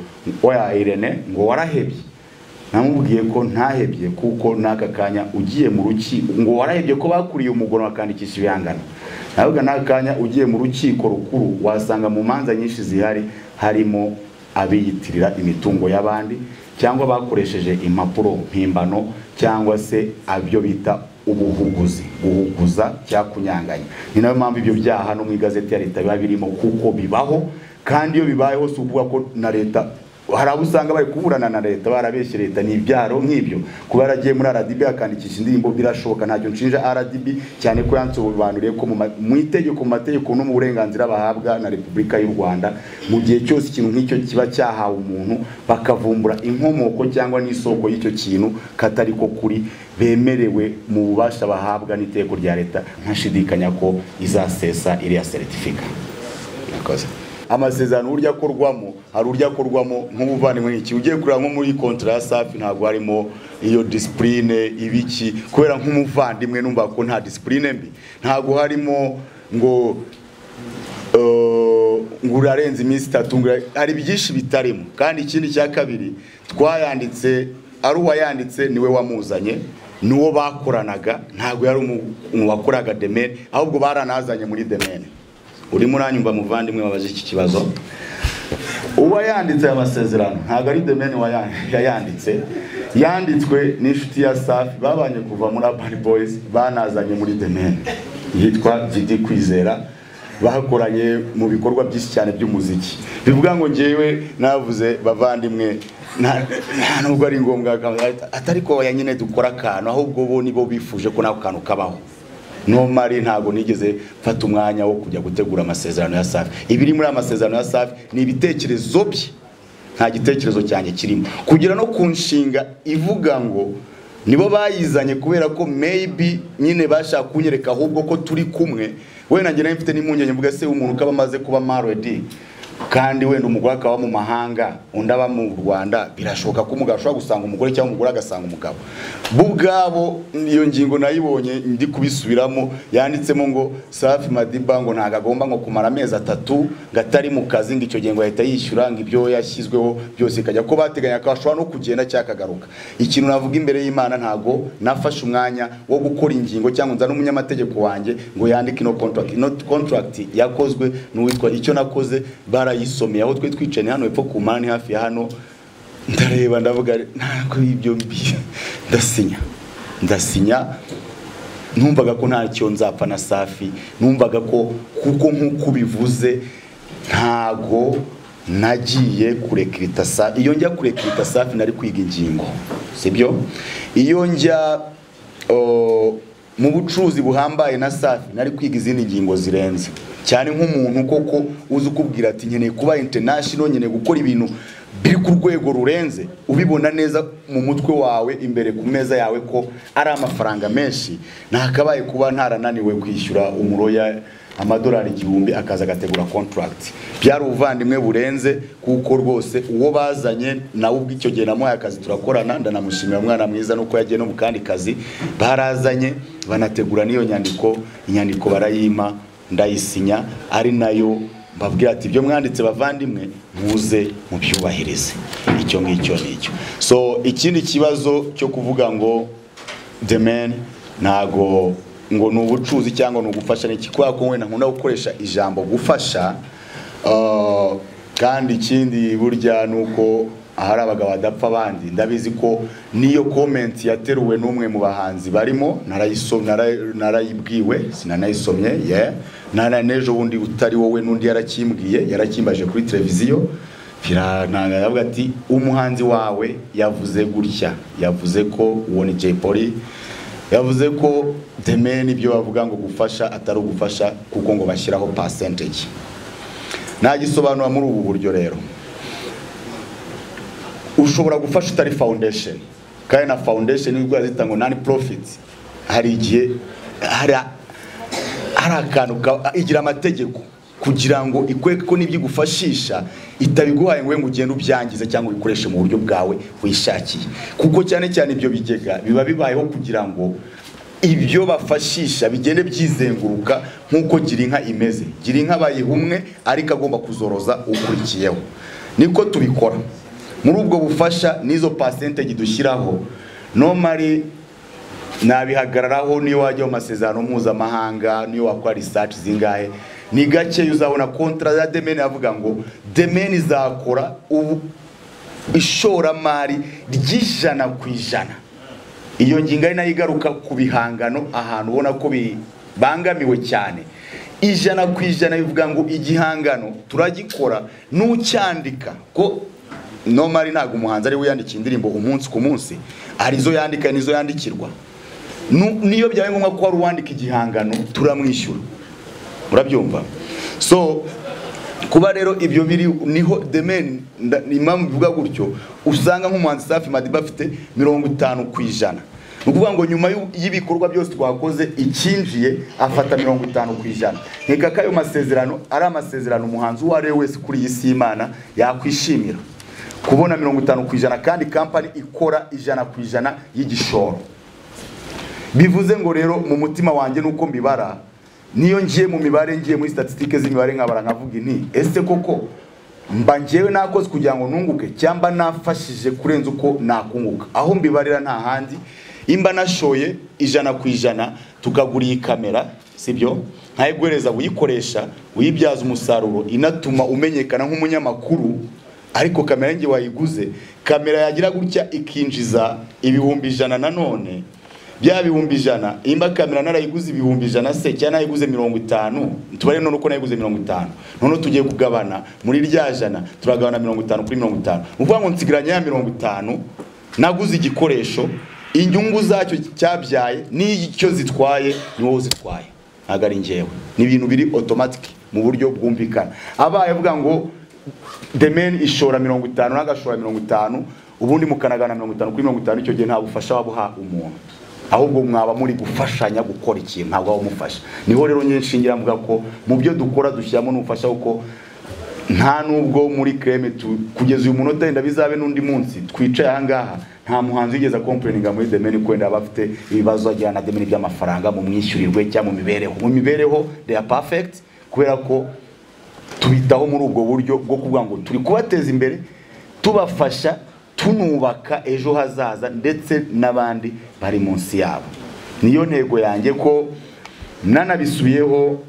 oya irene ngo warahebye namubwiye ko ntahebye kuko n'aka kanya ugiye mu rukiko ngo warahebye ko bakuriye umugoroba bakandikisha ibihangano navuga n'aka kanya ugiye mu rukiko rukuru wasanga mu manza nyinshi zihari harimo abiyitirira imitungo y'abandi cyangwa bakoresheje impapuro mpimbano cyangwa se abyo bita ubuhuguzi guhuguza cyangwa kunyanganya ni nayo mpamvu ibyo byaha no mu igazeti ya leta biba birimo kuko bibaho kandi iyo bibayeho si ukuvuga ko na leta hari abo usanga bari kuburana na leta barabeshye leta ni ibyaro nk'ibyo kuba yaragiye muri RDB akandikisha indirimbo birashoboka ntacyo nshinja RDB cyane ko yansobanuriye ko mu ma- mu itegeko mu mategeko no mu burenganzira bahabwa na Repubulika y'u Rwanda mu gihe cyose ikintu nk'icyo kiba cyahawe umuntu bakavumbura inkomoko cyangwa n'isoko y'icyo kintu katari ko kuri bemerewe mu bubasha bahabwa n'itegeko rya leta ntashidikanya ko izasesa iriya seritifika Murakoze. amasezerano urya akorwamo hari urya akorwamo nk'ubuvandimwe nk'iki ugiye kureba nko muri kontra ya safi ntabwo harimo iyo disipurine ibiki kubera nk'umuvandimwe numva ko nta disipurine mbi ntabwo harimo ngo eh, ngo urarenze iminsi itatu ngo ura- hari byinshi bitarimo kandi ikindi cya kabiri twayanditse ari uwayanditse niwe wamuzanye n'uwo bakoranaga ntabwo yari umu umu wakoraga demene ahubwo baranazanye muri demene urimo uranyumva muvandimwe wabaje iki kibazo uba yanditse aya masezerano ntabwo ari demeni wayan- yayanditse yanditswe n'inshuti ya safi babanye kuva muri abari boyizi banazanye muri demeni yitwa vidi kwizera bakoranye mu bikorwa byinshi cyane by'umuziki bivuga ngo ngewe navuze bavandimwe nta nta nubwo ari ngombwa aka- atari ko ya nyine dukora akantu ahubwo bo nibo bifuje ko n'ako kantu kabaho nomari ntabwo nigeze mfata umwanya wo kujya gutegura amasezerano ya safi ibiri muri aya masezerano ya safi ni ibitekerezo bye nta gitekerezo cyanjye kirimo kugera no ku nshinga ivuga ngo nibo bayizanye kubera ko maybe nyine bashaka kunyereka ahubwo ko turi kumwe wenda njye nari mfite n'impungenge mvuga se umuntu ukaba amaze kuba marodi kandi wenda umugore akaba mu mahanga undi aba mu rwanda birashoboka ko umugabo ashobora gusanga umugore cyangwa umugore agasanga umugabo bo ubwabo iyo ngingo nayibonye ndi kubisubiramo yanditsemo ngo safi madiba ngo ntabwo agomba ngo kumara amezi atatu ngo atari mu kazi ngo icyo gihe ngo ahita yishyura ngo ibyo yashyizweho byose ikajya ko bateganya ko ashobora no kugenda cyangwa akagaruka ikintu navuga imbere y'imana ntabwo nafashe umwanya wo gukora ingingo cyangwa nza n'umunyamategeko wanjye ngo yandike ino contract ino contract yakozwe n'uwitwa icyo nakoze barayisomeye aho twe twicaye ni hano hepfo ku mani hafi ya hano ndareba ndavuga ntabwo ibyo mbi ndasinya ndasinya numvaga ko ntacyo nzapfa na safi numvaga ko kuko nk'uko ubivuze ntago nagiye kurekrita safi iyo njya kurekrita safi nari kwiga ingingo sibyo iyo njya o, mu bucuruzi buhambaye na safi nari kwiga izindi ngingo zirenze cyane nk'umuntu koko uzi ukubwira ati nkeneye kuba international nkeneye gukora ibintu biri ku rwego rurenze ubibona neza mu mutwe wawe imbere ku meza yawe ko ari amafaranga menshi ntakabaye kuba ntarananiwe kwishyura umuroya amadolari igihumbi akaza agategura contract byari ubuvandimwe burenze kuko rwose uwo bazanye nawe ubwo icyo gihe namuhaye akazi turakorana ndanamushimira umwana mwiza nuko yagiye no mu kandi kazi barazanye banategura n'iyo nyandiko inyandiko barayima ndayisinya ari nayo mbabwira ati ibyo mwanditse bavandimwe muze mubyubahirize icyo ngicyo ni icyo so ikindi kibazo cyo kuvuga ngo the man ntago ngo ni ubucuruzi cyangwa ni ugufasha ni iki kubera ko wenda nkunda gukoresha ijambo gufasha Uh, kandi ikindi burya ni uko ahari abagabo badapfa abandi ndabizi ko n'iyo komenti yateruwe n'umwe mu bahanzi barimo narayiso- nara- narayibwiwe sinanayisomye yeah. nara n'ejo bundi utari wowe n'undi yarakimbwiye yarakimbaje kuri televiziyo birananga yavuga ati umuhanzi wawe yavuze gutya yavuze ko uwo ni Jay Polly yavuze ko demeni ibyo bavuga ngo gufasha atari ugufasha kuko ngo bashyiraho percentage nagisobanura muri ubu buryo rero ushobora gufasha utari foundation kandi na foundation nibwo zita ngo non profit hari igihe hari hari akantu ka- igira amategeko kugira ngo ikwereke ko n'ibyo igufashisha itabiguhaye ngo we ngo ugende ubyangize cyangwa ubikoreshe mu buryo bwawe wishakiye kuko cyane cyane ibyo bigega biba bibayeho kugira ngo ibyo bafashisha bigende byizenguruka nk'uko girinka imeze girinka bayihumwe ariko agomba kuzoroza ukurikiyeho niko tubikora muri ubwo bufasha n'izo pasente dushyiraho nomari nabihagararaho niyo wajya mu masezerano mpuzamahanga niyo wakora research zingahe ni gake uzabona kontra ya demeni avuga ngo demeni izakora ubu ishoramari ry'ijana ku ijana iyo ngingo ari nayo igaruka ku bihangano ahantu ubona ko bibangamiwe cyane ijana ku ijana bivuga ngo igihangano turagikora n'ucyandika ko nomari ntabwo umuhanzi ari we yandika indirimbo umunsi ku munsi hari izo yandika n'izo yandikirwa niyo byabaye ngombwa ko hari uwandika igihangano turamwishyura murabyumva so kuba rero ibyo biri niho demeni impamvu bivuga gutyo usanga nk'umuhanzi safi madiba afite mirongo itanu ku ijana ni ukuvuga ngo nyuma y'ibikorwa byose twakoze icyinjiye afata mirongo itanu ku ijana nkeka ko ayo masezerano ari amasezerano umuhanzi uwo ari we wese kuri iyi si y'imana yakwishimira kubona mirongo itanu ku ijana kandi kampani ikora ijana ku ijana y'igishoro bivuze ngo rero mu mutima wanjye nuko mbibara niyo ngiye mu mibare ngiye muri statisitike z'imibare nkabara nkavuga inti ese koko mba ngewe nakoze kugira ngo nunguke cyangwa nafashije kurenza uko nakunguka aho mbibarira nta handi imba nashoye ijana ku ijana tukagura iyi kamera sibyo nkayiguhereza uyikoresha uyibyaza umusaruro inatuma umenyekana nk'umunyamakuru ariko kamera ngiye wayiguze kamera yagira gutya ikinjiza ibihumbi ijana nanone bya bihumbi ijana imba kamera narayiguze ibihumbi ijana se cyangwa nayiguze mirongo itanu tubare none uko nayiguze mirongo itanu noneho tugiye kugabana muri rya jana turagabana mirongo itanu kuri mirongo itanu ni ukuvuga ngo nsigaranye ya mirongo itanu naguze igikoresho inyungu zacyo cyabyaye n'icyo zitwaye ni wowe uzitwaye ntabwo ari ngewe ni ibintu biri otomatike mu buryo bwumvikana abaye avuga ngo demeni ishora mirongo itanu n'agashora mirongo itanu ubundi mukanagana mirongo itanu kuri mirongo itanu icyo gihe nta bufasha waba uha umuntu ahubwo mwaba muri gufashanya gukora ikintu ntabwo waba umufasha niho rero nyinshingira mvuga ko mu byo dukora dushyiramo n'ubufasha kuko nta nubwo muri kreme kugeza uyu munota wenda bizabe n'undi munsi twicaye ahangaha nta muhanzi wigeze akomporeninga muri demeni wenda aba afite ibibazo ajyana na demeni by'amafaranga mu mwishyurirwe cyangwa mu mibereho mu mibereho they are perfect kubera ko tubitaho muri ubwo buryo bwo kuvuga ngo turi kubateza imbere tubafasha tunubaka ejo hazaza ndetse n'abandi bari munsi yabo niyo ntego yanjye ko nanabisubiyeho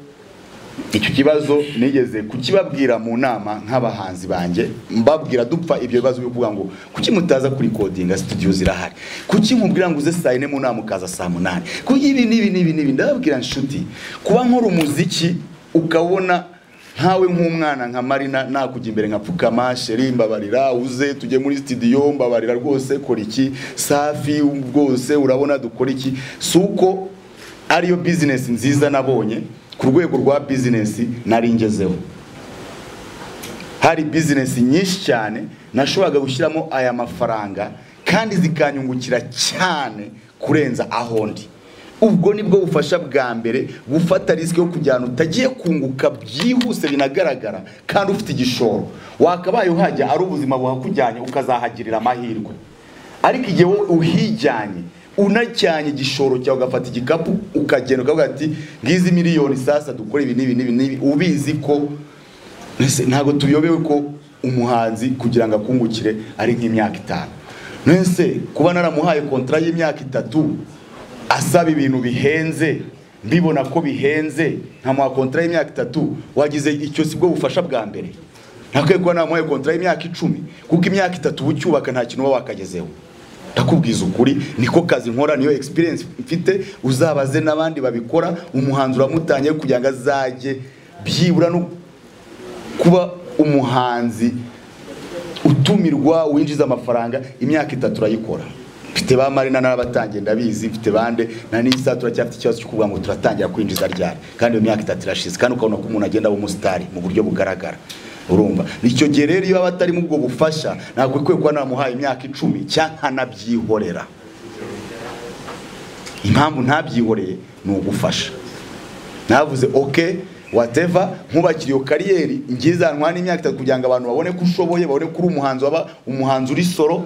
icyo kibazo nigeze kukibabwira mu nama nk'abahanzi banjye mbabwira dupfa ibyo bibazo byo kuvuga ngo kuki mutaza kuri kodinga studio zirahari kuki mubwira ngo uze saa yine mu nama ukaza saa munani kuki ibi n'ibi n'ibi n'ibi ndababwira nshuti kuba nkora umuziki ukabona nkawe nk'umwana nka marina nakujya imbere nkapfukama sheri mbabarira uze tujye muri studio mbabarira rwose kora iki safi rwose urabona dukora iki si uko ariyo bizinesi nziza nabonye ku rwego rwa bizinesi nari ngezeho hari bizinesi nyinshi cyane nashoboraga gushyiramo aya mafaranga kandi zikanyungukira cyane kurenza ahondi ubwo nibwo bufasha bwa mbere gufata risike yo kujyana utagiye kunguka byihuse binagaragara kandi ufite igishoro wakabaye uhajya ari ubuzima buhakujyanye ukazahagirira amahirwe ariko igihe wowe uhijyanye unajyanye igishoro cyawe ugafata igikapu ukagenda ukavuga ati ngizi miliyoni sasa dukora ibi n'ibi n'ibi n'ibi ubizi ko ntabwo tuyobewe ko umuhanzi kugira ngo akungukire ari nk'imyaka itanu nese kuba naramuhaye kontara y'imyaka itatu asaba ibintu bihenze mbibona ko bihenze nkamuha kontara y'imyaka itatu wagize icyo si bwo bufasha bwa mbere ntakwiye kuba namuhaye kontara y'imyaka icumi kuko imyaka itatu uba ucyubaka nta kintu uba wakagezeho ndakubwiza ukuri niko kazi nkora niyo experience mfite uzabaze n'abandi babikora umuhanzi uramutangiye kugira ngo azajye byibura no kuba umuhanzi utumirwa winjiza amafaranga imyaka itatu urayikora mfite ba marina n'abatangiye ndabizi mfite bande na nisa turacyafite ikibazo cyo kuvuga ngo turatangira kwinjiza ryari kandi iyo myaka itatu irashize kandi ukabona ko umuntu agenda aba umusitari mu buryo bugaragara urumva icyo gihe rero iyo aba atarimo ubwo bufasha ntabwo ikwiye kuba namuhaye imyaka icumi cyangwa nkanabyihorera impamvu ntabyihoreye ni ugufasha navuze oke wateva nkubakira iyo kariyeri ngizanwa n'imyaka itatu kugira ngo abantu babone ko ushoboye babone ko uri umuhanzi waba umuhanzi uri soro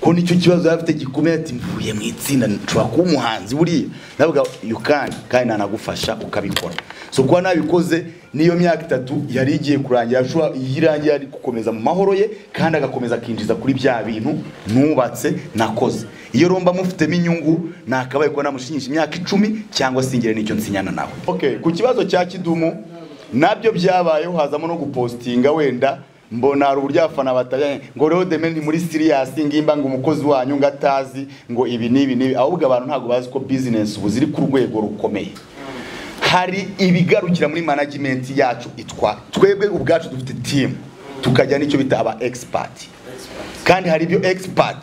ko nicyo kibazo yari afite gikomeye ati mvuye mu itsinda nshobora kuba umuhanzi buriya ndavuga yukani kandi nanagufasha ukabikora so kuba nabikoze n'iyo myaka itatu yari igiye kurangira ashobora yirangiye ari gukomeza mu mahoro ye kandi agakomeza akinjiza kuri bya bintu nubatse nakoze iyo romba mufitemo inyungu nakabaye kuba namushinyisha imyaka icumi cyangwa singire n'icyo nsinyana nawe okay ku kibazo cya kidumu nabyo byabayeho hazamo no gupostinga wenda mbona hari uburyo abafana batajyanye ngo rero deme ni muri siriyasi ngimba ngo umukozi wanyu ngo atazi ngo ibi n'ibi n'ibi ahubwo abantu ntabwo bazi ko bizinesi ubu ziri ku rwego rukomeye hari ibigarukira muri management yacu itwa twebwe ubwacu dufite timu tukajya n'icyo bita aba expert kandi hari ibyo expert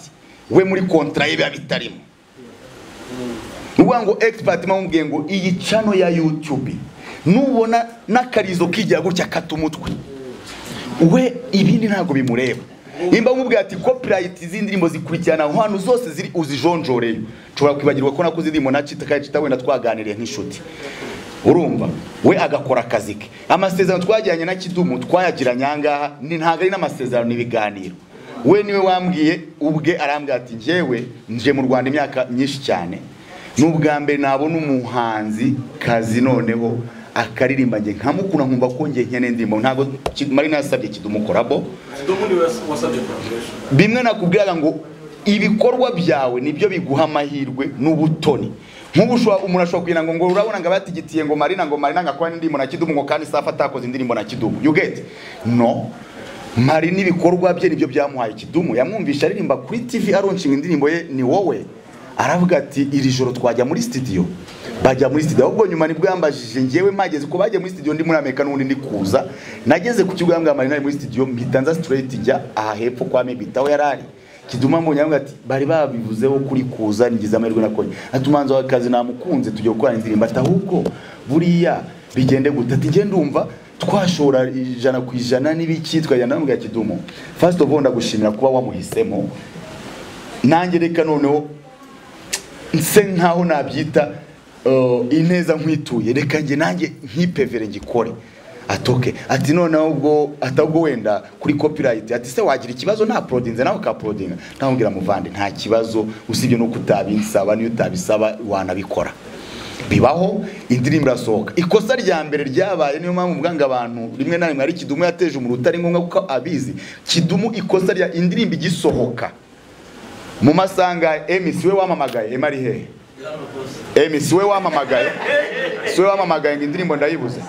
we muri kontra ye biba bitarimo ni ukuvuga ngo expert mwamubwiye ngo iyi cano ya youtube nubona n'akarizo kijya gutya kata umutwe we ibindi ntabwo bimureba nimba umubwira ati copyright z'indirimbo zikurikirana aho hantu zose ziri uzijonjoreyo nshobora kwibagirwa ko nakoze indirimbo na cita kandi cita wenda twaganiriye nk'inshuti urumva we agakora akazi ke amasezerano twagiranye na kidumu twayagiranye ahangaha ni ntabwo ari n'amasezerano n'ibiganiro we niwe wambwiye ubwe arambwira ati njyewe nje mu rwanda imyaka myinshi cyane ni ubwa mbere nabona umuhanzi kazi noneho akaririmba nge nkamukura nkumva ko nge nkene ndirimbo ntabwo ki- mari nasabye kidumukorabo kidumu niwe wasabye collaboration bimwe nakubwiraga ngo ibikorwa byawe nibyo biguha amahirwe n'ubutoni nk'ubu ushobora- umuntu ashobora kugira ngo ngo urabona ngo abatigitiye ngo marina ngo marina ngakora indirimbo na kidumu ngo kandi safa atakoze indirimbo na kidumu you get no mari n'ibikorwa bye nibyo byamuhaye kidumu yamwumvisha aririmba kuri tv aronshinga indirimbo ye ni wowe aravuga ati iri joro twajya muri studio bajya muri studio ahubwo nyuma nibwo yambajije njyewe mageze ko bajya muri studio ndi muri amerika n'ubundi ndi kuza nageze ku kigo yambwira marina ari muri studio mpita nza straight njya aha hepfo kwa mebita aho yari ari kiduma mbonye avuga ati bari babivuzeho kuri kuza ngize amahirwe nakonye atumanza wawe kazi namukunze tujya gukora indirimbo ati ahubwo buriya bigende gute ati njye ndumva twashora ijana ku ijana n'ibiki twajyana namubwira kidumu first of all ndagushimira kuba wamuhisemo nanjye reka noneho nse nkaho nabyita uh, ineza nkwituye reka njye nanjye nkipevere ngikore atoke ati noneho ubwo atabwo wenda kuri copyright ati se wagira ikibazo nta prodinze nawe ka prodinga ntamubwira muvande nta kibazo usibye nuko utabinsaba niyo utabisaba wanabikora bibaho indirimbo irasohoka ikosa rya mbere ryabaye niyo mpamvu mvuga ngo abantu rimwe na rimwe ari kidumu yateje umuruta ari ngombwa kuko abizi kidumu ikosa rya indirimbo igisohoka mu masanga MC we wamamagaye Emma ari hehe MC we wamamagaye si we wamamagaye ngo indirimbo ndayibuze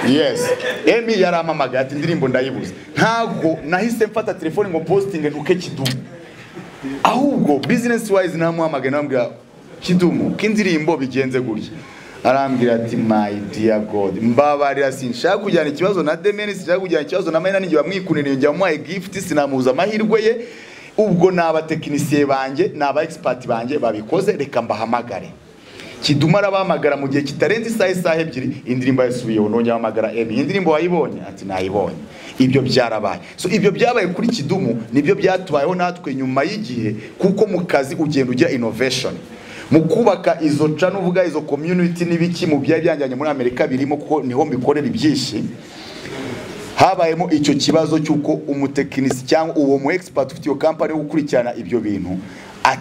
yes Emmy yaramamagaye ati indirimbo ndayibuze ntabwo nahise mfata telefone ngo postinge ntuke kidumu ahubwo business wise namuhamagaye namubwira kidumu k'indirimbo bigenze gutya arambwira ati my dear god mbabarira sinshaka kujyana ikibazo na demeni sinshaka kujyana ikibazo na mayina ninjye wamwikuniriye njya wamuhaye gift sinamuza amahirwe ye ubwo ni abatekinisiye banjye ni aba expert banjye babikoze reka mbahamagare kiduma arabahamagara mu gihe kitarenze isaha isaha ebyiri indirimbo yasubiyeho nongera ahamagara emi indirimbo wayibonye ati nayibonye ibyo byarabaye so ibyo byabaye kuri kidumu nibyo byatubayeho natwe nyuma y'igihe kuko mu kazi ugenda ugira innovation mu kubaka izo cana uvuga izo community n'ibiki mu byari byanjyanye muri amerika birimo kuko niho mbikorera ibyinshi habayemo icyo kibazo cy'uko umutekinisi cyangwa uwo mu expert ufite iyo company yo gukurikirana ibyo bintu a-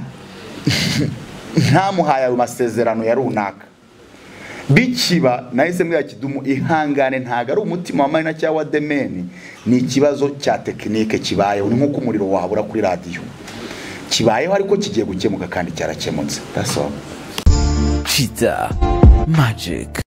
ntamuhaye ayo masezerano ya runaka bikiba nahise mbwira kidumu ihangane ntabwo ari umutima wa marina cyangwa wa demeni ni ikibazo cya tekinike kibayeho ni nk'uko umuriro wahabura kuri radiyo kibayeho ariko kigiye gukemuka kandi cyarakemutse That's all. Cheetah Magic.